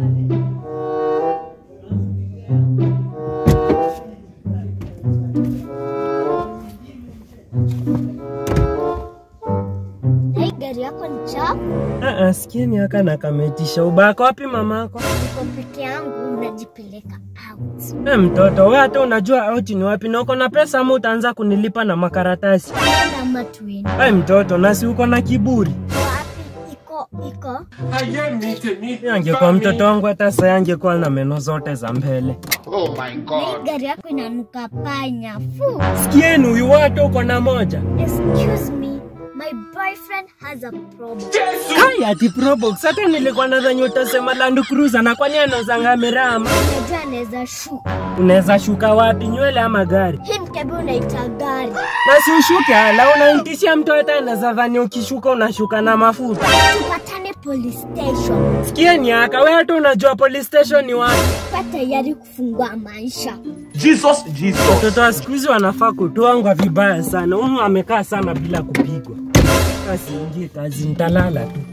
Na hii gari yako ni chafu? Ah, ah, sikieni aka na kametisha ubako wapi mamako? Niko peke yangu najipeleka out. Eh, mtoto wewe hata unajua out ni wapi na uko na pesa ama utaanza kunilipa na makaratasi? Kama tuende. Ai mtoto, nasi uko na kiburi. Wapi iko iko? Mimi angekuwa mtoto wangu hata sasa angekuwa na meno zote za mbele. Oh my Na hii god. gari yako inanuka panya. Fu. Sikieni huyu watu uko na moja. Excuse me. My boyfriend has a problem. Kai ati Probox, hata nilikuwa nadhani utasema Land Cruiser na kwani anauzanga mirama? Unajua anaweza shuka. Unaweza shuka wapi, nywele ama gari? Hii mkebe unaita gari. Na si ushuke ala, unaintishia mtu hata anaweza dhani ukishuka unashuka na mafuta. Tupatane police station. Sikieni aka, wewe hata unajua police station ni wapi? Kwa tayari kufungua maisha. Jesus, Jesus. Watoto wa siku hizi wanafaa kutuangwa vibaya sana. Huyu amekaa sana bila kupigwa. Basi ingie kazi, nitalala tu.